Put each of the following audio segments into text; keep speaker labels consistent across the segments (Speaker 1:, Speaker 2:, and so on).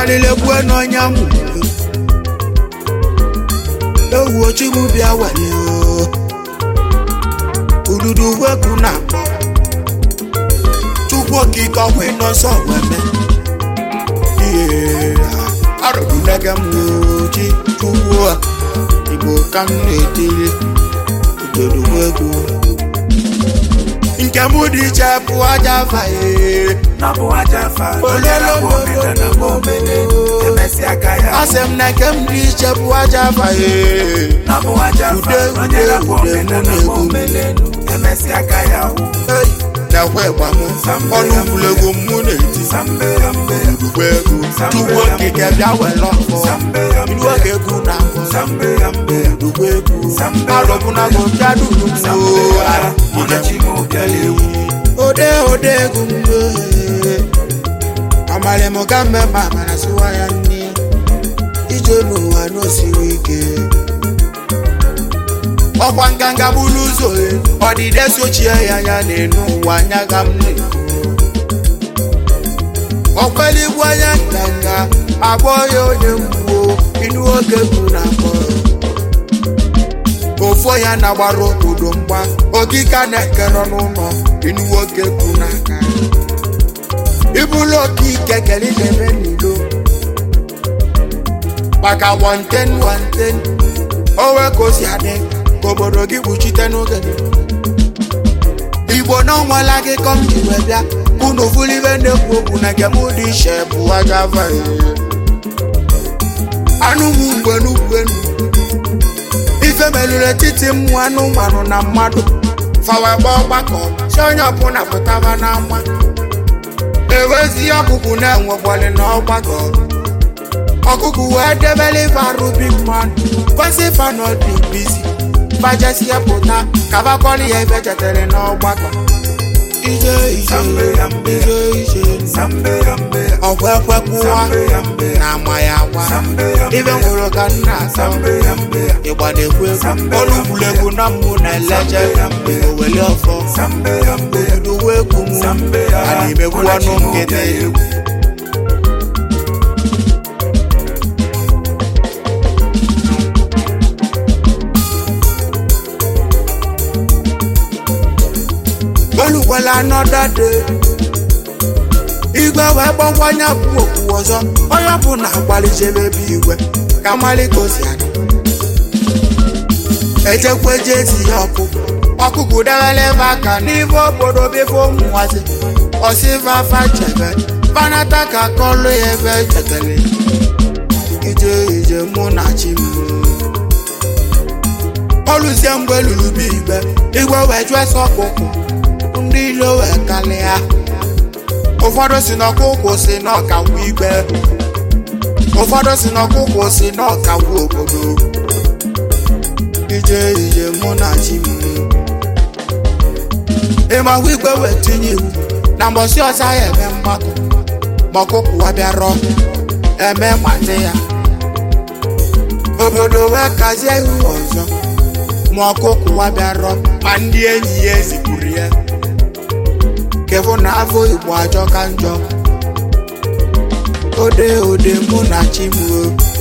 Speaker 1: ọmalilekwu n'ọnya mụ ewu ochigbu bịa were ududu wepụ na akpọ chukwu okike ọkwa ịnọ nsọ weme ihe arụbunege m oji chukwu a igbo ka m na-etiri ududu egwu nke mụ dị iche bụ aja faye
Speaker 2: na bụ aja fa onye na-akpọ omena na bụ omene emesịa aka ya
Speaker 1: asị m na nke m dị iche bụ aja faye
Speaker 2: na bụ aja fa
Speaker 1: Ude,
Speaker 2: onye
Speaker 1: ude,
Speaker 2: na-akpọ
Speaker 1: ude,
Speaker 2: omena
Speaker 1: mụ
Speaker 2: na bụ
Speaker 1: na-egwu.
Speaker 2: omene emesịa aka ya wụ
Speaker 1: Hey, na-ekwe ịgba m ọnụ egwuregwu m mụ na-eti
Speaker 2: sambe ya mbe
Speaker 1: ugbo egwu chukwu okike bịa were ọfọ
Speaker 2: sambe ya
Speaker 1: ilu
Speaker 2: mbe
Speaker 1: oge egwu na afọ
Speaker 2: sambe ya mbe
Speaker 1: ugbo egwu arọbụnago bịa duru m
Speaker 2: sambe ya mụ na chi m bịala ewu
Speaker 1: ode ode egwu m amalị m ka mme ma amara sịwa ya nne ije n'ụwa n'osiri ike ọkwa nganga bụrụ ụzọ e, ọdịde sochie ya ya na-enu ụwa anya ga m na-ekwu ọkweligbu anya nganga agbọ ya onye mgbuo inu oge bụ na akpọ ofo ya na-agbara obodo mgba okike na-ekere n'ụlọ inu nwoke bụ n'aka ịbụrụ okike kere na-eme n'ilo maka wanten wanten owe ka o si adị ka obodo gị kpuchite n'oge igbo na ọnwala gị kọm ji wee bịa unu fulibe na-ekwu okwu na nke mụ dị iche bụ aja vae anụ m mgbe n'ugwenu ife melụrụ etiti mmụ anụmanụ na mmadụ fawa gba ọgbakọ si onye ọbụla pụtaba n'ama ewezi ọkụkụ na-enwekwali n'ọgbakọ ọkụkụ wee debele ife arụ big man kwesị fanọdị bizi fajesie pụta kabakọli ya ife chetere n'ọgbakọ ije ije
Speaker 2: sambe ya mbe
Speaker 1: ije ije
Speaker 2: sambe ya mbe
Speaker 1: ọkwa ekwekwụwa
Speaker 2: sambe ya mbe
Speaker 1: na ama ya agwa
Speaker 2: sambe ya
Speaker 1: ife
Speaker 2: mbe
Speaker 1: nwụrụ ka nna asọ
Speaker 2: sambe ya mbe
Speaker 1: ịgba na-ekwu egwu olu egwuregwu na mmụ na eleje oweli ọfọ
Speaker 2: sambe ya mbe
Speaker 1: uwe egwu m
Speaker 2: sambe ya
Speaker 1: a na-emegbu ọnụ nkịtị olukwela anọda de igwe wee gbakwanye bụ okwu ọzọ onye ọbụla gbalijebe ebe igwe ka mmalị ka o si adị echekwa eje ezi ya ọkụkụ ọkụkụ dewele ebe aka n'ife obodo befe ụmụnwazi ọsịfa afa chebe banata ka kọlụ ya ebe chetele ije ije mụ na chi m oluzie mgbe lulu bụ igbe igwe wee jụọ ese ọkụkụ ndị ilo wee kalịa ụfọdụ si n'ọkụkụ si n'ọkawu igbe ụfọdụ si n'ọkụkụ si n'ọkawu obodo ije ije mụ na chi m ịmakwa igwe wee tinye iwu na mbọsị ọzọ ya eme mgbakọ ma ọkụkụ wa bịarọ eme mgbatị ya obodo wee kazie iwu ọzọ ma ọkụkụ wa bịarọ ma ndị enyi ya ezigburu ya kefu na afọ igbo ajọ ka njọ ode ode mụ na chi m o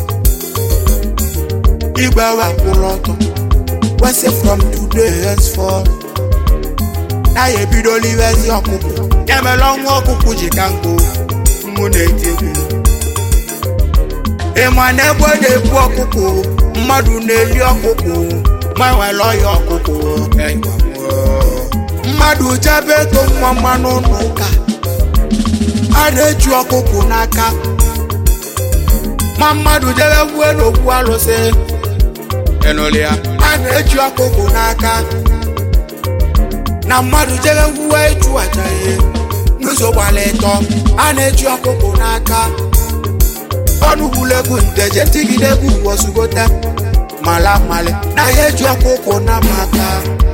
Speaker 1: igwe wepụrụ ọtọ wesi from today henceforth na ya ebidola iwezi ọkụkụ ya mere ọnwa ọkụkụ ji ka nkụ mụ na-eti egwu ịma na egbe na-ebu ọkụkụ mmadụ na-eli ọkụkụ ma nwere ọya ọkụkụ mmadụ jebe ego nwa mmanụ n'ụka a na-eji ọkụkụ n'aka ma mmadụ jebe gwue n'okwu alụsị ịnụlị ya a na-eji ọkụkụ n'aka na mmadụ jebe gwue ịchụ aja ihe n'ụzọ gbara ịtọ a na-eji ọkụkụ n'aka ọnụ gwulegwu nteje tigide egwu wosugote mala mmalị na ya eji ọkụkụ na maka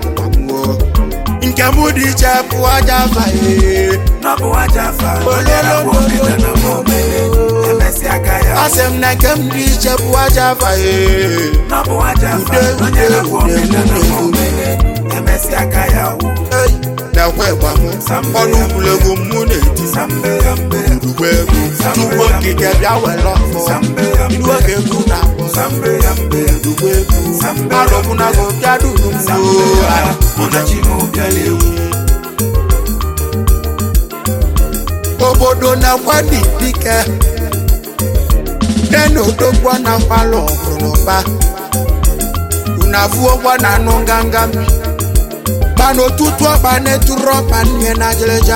Speaker 1: nke mụ dị iche bụ aja afaghị
Speaker 2: na bụ aja fa onye na-akpọ omena na bụ omene emesịa aka ya
Speaker 1: asị m na nke m dị iche bụ aja afaghị
Speaker 2: na bụ aja fa
Speaker 1: Ude,
Speaker 2: onye
Speaker 1: ude,
Speaker 2: na-akpọ
Speaker 1: ude,
Speaker 2: omena na bụ
Speaker 1: ude.
Speaker 2: omene emesịa aka ya wụ
Speaker 1: Ei, na-ekwe ịgba m ọnụ egwuregwu mụ na-eti urugbo egwu tupu okike bịa were ọfọ ilu oge egwu na-akpọ urugbo egwu arụbụnago bịa duru m obodo na-akwa dike nena odogwa na mkpalụ ọgụrụba unavuogwa na anụ nganga mbi mana otutu ọkpa na-eturu ọkpa nne na ajịrịja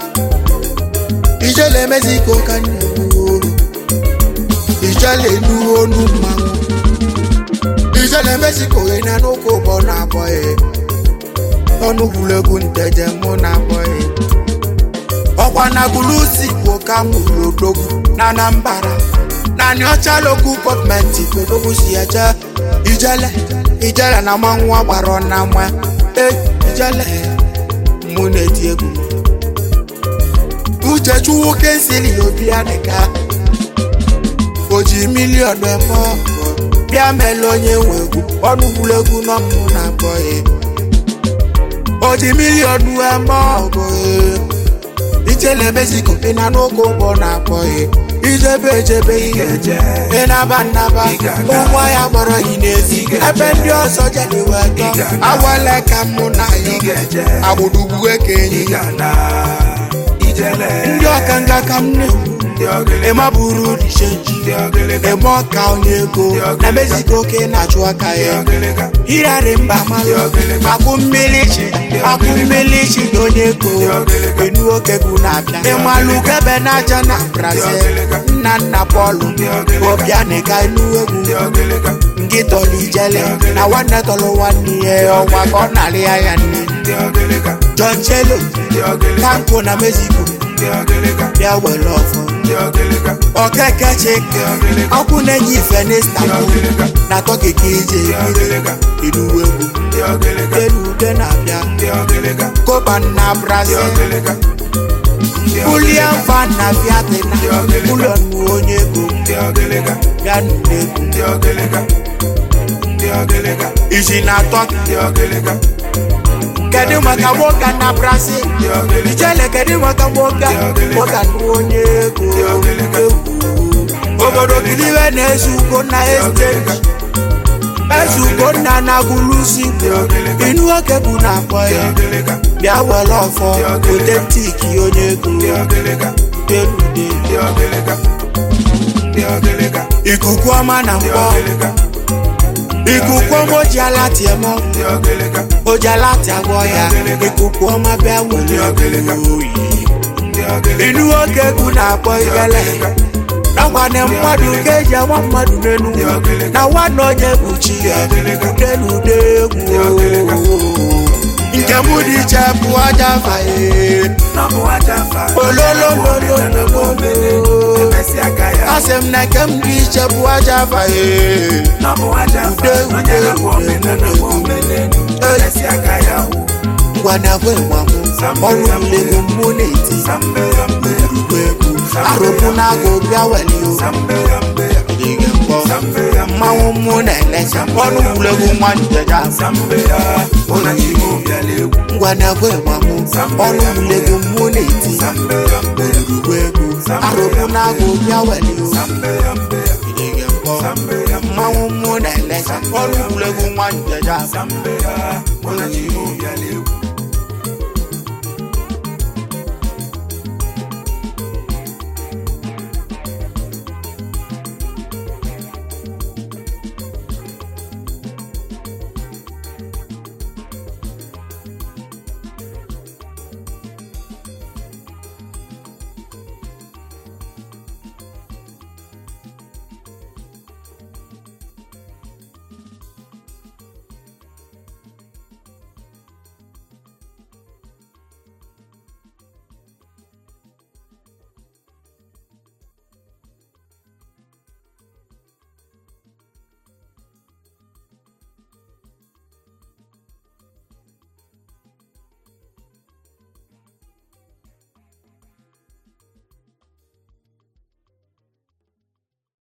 Speaker 1: ijele emeziko ka nne olu ijele enuwe onu mmanwụ ijele emeziko na n'ụka ụbọ na-abọghị ọnụ gwuregwu nteje mụ na-abọghị ọkwa na gulusi bụ ka m gwuru odogwu na anambara naanị ọcha lokal gọọmenti odogwu si eje ijele ijele na ma nwa gbara na nwa e ijele mụ na-eti egwu uchechukwu kensili obi adịka o ji miliọn eme ọgụ bịa mele onye nwe egwu ọnụ gwuregwu n'ọmụ na abọghị o ji miliọn eme ọgụ ijele mexico ị na n'ụka ụgbọ na-akpọghị ijebe ejebe ihe ị na-aba nnaba ụmụ ya gbọrọ gị n'ezi ebe ndị ọzọ jere wetọ awale ka mụ na ya agbụdugbu eke enyi ndị ọkanga ka m na-ekwu ịma bụrụ rishenji eme ọka onye ego na mexico ka ị na-achụ aka ya irari mba malụ akwụ mmiri chi akwụ mmiri chi na onye ego enu oke bụ na-abịa ịmalụ gebe n'aja na brazil nna nna pọlụ obianịga enu egwu ngị tọlụ ijele na nwanne tọlụ nwanne ya ọnwa ka ọ narị ya ya nne john chelo kanko na mexico bịa were ọfọ okeke chike ọkụ na-enye ife n'istanbul na tọki ka ije enuwe egwu elu ude na-abịa koban na brazil Julian van na Vietnam ụlọ nnu onye ego bịa n'ụlọ egwu isi na tọki kedu maka nwoke na brazil ijele kedu maka nwoke nwoke nnu onye ego obodo kiliwe na-ezu ugo na esteji ezu ugo nna na gulusi inu oke bụ na akpọ ya bịa were ọfọ otentik onye ego delude ikuku ọma na mkpọ ikuku ọma oji ala tie mọ oji ala tie agwọ ya ikuku ọma bịa were oyi inu oke egwu na-akpọ ibele nakwana mmadụ ka eji ama mmadụ n'elu na nwanne onye bụ chi ya udelude egwu nke m dị iche bụ aja faye olololololo asị m na nke m dị iche bụ aja faye ude ude ngwanagwe gbamụ ọrụ ulego mmụọ na-eti urugbo egwu arụpụ na-agụ bịa welio dịghị mkpọ mmanwụ mmụ na-elecha ọrụ ulego nwa njeja ngwanagwe gbamụ ọrụ ulego mmụọ na-eti urugbo egwu arụpụ na-agụ bịa welio dịghị mkpọ mmanwụ mmụ na-elecha ọrụ ulego nwa njeja
Speaker 2: Mwana chimu ya leo